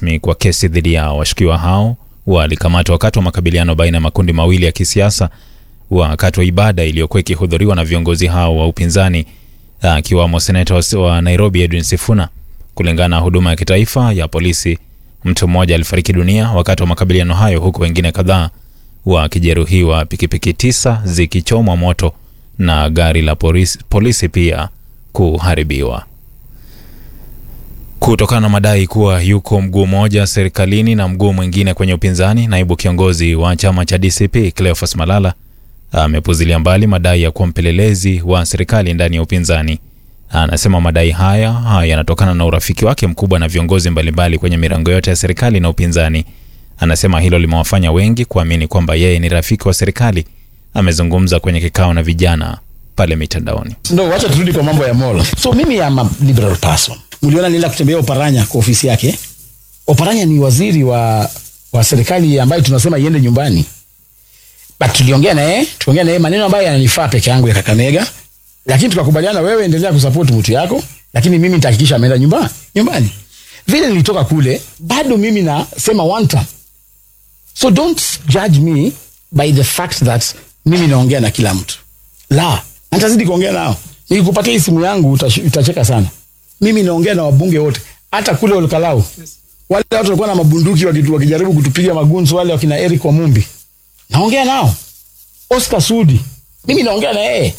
rasmi kwa kesi dhidi yao. Washukiwa hao walikamatwa wakati wa makabiliano baina ya makundi mawili ya kisiasa wakati wa ibada iliyokuwa ikihudhuriwa na viongozi hao wa upinzani akiwamo seneta wa Nairobi Edwin Sifuna. Kulingana na huduma ya kitaifa ya polisi, mtu mmoja alifariki dunia wakati wa makabiliano hayo, huku wengine kadhaa wakijeruhiwa, pikipiki tisa zikichomwa moto na gari la polisi, polisi pia kuharibiwa kutokana na madai kuwa yuko mguu mmoja serikalini na mguu mwingine kwenye upinzani. Naibu kiongozi wa chama cha DCP Cleophas Malala amepuzilia mbali madai ya kuwa mpelelezi wa serikali ndani ya upinzani. Anasema madai haya haya yanatokana na urafiki wake mkubwa na viongozi mbalimbali kwenye mirengo yote ya serikali na upinzani. Anasema hilo limewafanya wengi kuamini kwamba yeye ni rafiki wa serikali. Amezungumza kwenye kikao na vijana pale mitandaoni. No, wacha turudi kwa mambo ya Mola. So mimi am a liberal person. Mliona nilienda kutembea Oparanya kwa ofisi yake. Oparanya ni waziri wa wa serikali ambayo tunasema iende nyumbani. But tuliongea naye, tuongea naye maneno ambayo yananifaa peke yangu ya Kakamega. Lakini tukakubaliana, wewe endelea kusupport mtu yako, lakini mimi nitahakikisha ameenda nyumbani. Nyumbani. Vile nilitoka kule, bado mimi nasema one term. So don't judge me by the fact that mimi naongea na kila mtu. La, nitazidi kuongea nao. Nikikupatia hii simu yangu utash- utacheka sana. Mimi naongea na wabunge wote, hata kule Olkalau. Yes. Wale watu walikuwa na mabunduki wakitu- wakijaribu kutupiga magunzu, wale wakina Eric Wamumbi, naongea nao. Oscar Sudi, mimi naongea na yeye.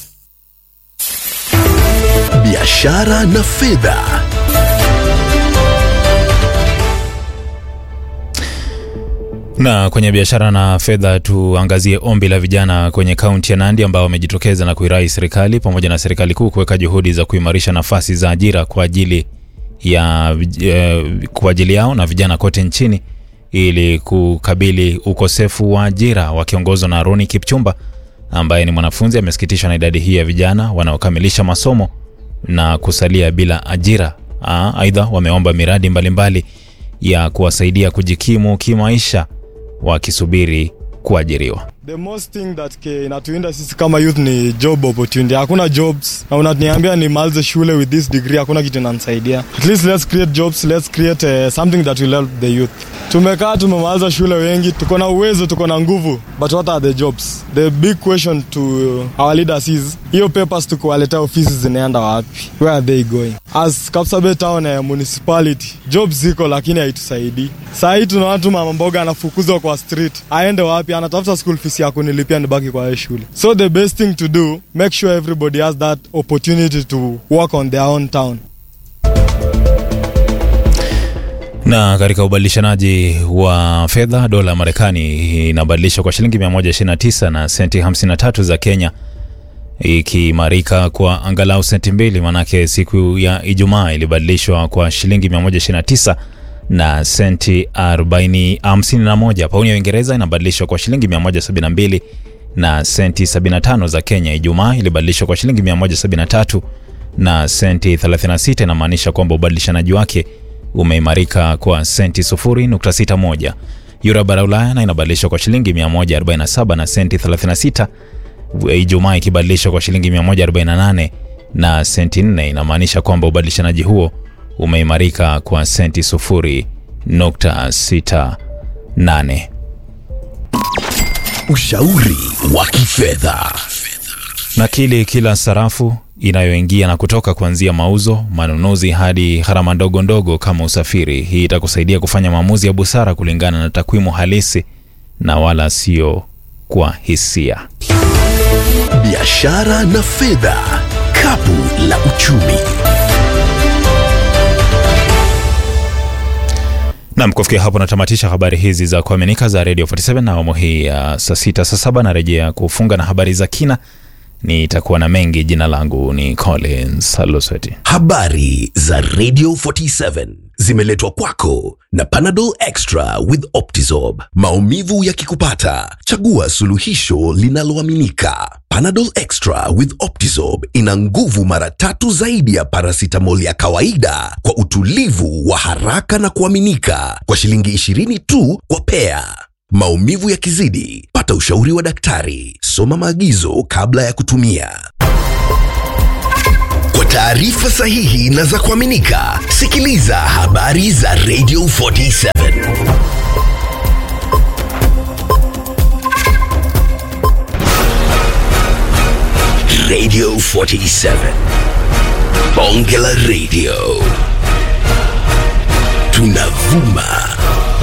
biashara na fedha. Na kwenye biashara na fedha, tuangazie ombi la vijana kwenye kaunti ya Nandi ambao wamejitokeza na kuirai serikali pamoja na serikali kuu kuweka juhudi za kuimarisha nafasi za ajira kwa ajili ya eh, kwa ajili yao na vijana kote nchini ili kukabili ukosefu wa ajira. Wakiongozwa na Roni Kipchumba ambaye ni mwanafunzi, amesikitishwa na idadi hii ya vijana wanaokamilisha masomo na kusalia bila ajira. Ah, Aidha, wameomba miradi mbalimbali mbali ya kuwasaidia kujikimu kimaisha wakisubiri kuajiriwa. The most thing that ke inatuinda sisi kama youth ni job opportunity. Hakuna jobs na unaniambia nimalize shule with this degree, hakuna kitu inanisaidia. At least let's create jobs, let's create uh, something that will help the youth. Tumekaa tumemaliza shule wengi, tuko na uwezo, tuko na nguvu, but what are the jobs? The big question to our leaders is hiyo papers tukuwaletea ofisi zinaenda wapi? Where are they going? As Kapsabet town uh, municipality, jobs ziko lakini haitusaidii. Saa hii tuna watu mama mboga anafukuzwa kwa street, aende wapi? Anatafuta school fees ya kunilipia nibaki kwa hiyo shule. So the best thing to do, make sure everybody has that opportunity to work on their own town. Na katika ubadilishanaji wa fedha, dola ya Marekani inabadilishwa kwa shilingi 129 na senti 53 za Kenya, ikiimarika kwa angalau senti mbili, manake siku ya Ijumaa ilibadilishwa kwa shilingi 129 na senti 40 51. Pauni ya Uingereza inabadilishwa kwa shilingi 172 na senti 75 za Kenya. Ijumaa ilibadilishwa kwa shilingi 173 na senti 36, inamaanisha kwamba ubadilishanaji wake umeimarika kwa senti 0.61. Euro bara Ulaya na inabadilishwa kwa shilingi 147 na senti 36, Ijumaa ikibadilishwa kwa shilingi 148 na senti 4, inamaanisha kwamba ubadilishanaji huo umeimarika kwa senti 0.68. Ushauri wa kifedha. Nakili kila sarafu inayoingia na kutoka kuanzia mauzo, manunuzi hadi gharama ndogo ndogo kama usafiri. Hii itakusaidia kufanya maamuzi ya busara kulingana na takwimu halisi na wala sio kwa hisia. Biashara na fedha. Kapu la uchumi. Nam, kufikia hapo natamatisha habari hizi za kuaminika za Radio 47 na awamu hii ya saa sita saa saba narejea kufunga na habari za kina. Nitakuwa na mengi. Jina langu ni Collins Lusweti. Habari za Radio 47 zimeletwa kwako na Panadol Extra with Optizorb. Maumivu yakikupata, chagua suluhisho linaloaminika. Panadol Extra with Optizorb ina nguvu mara tatu zaidi ya paracetamol ya kawaida kwa utulivu wa haraka na kuaminika kwa shilingi 20 tu kwa pea. Maumivu yakizidi, pata ushauri wa daktari. Soma maagizo kabla ya kutumia. Kwa taarifa sahihi na za kuaminika, sikiliza habari za Radio 47. Radio 47. Bonge la Radio. Tunavuma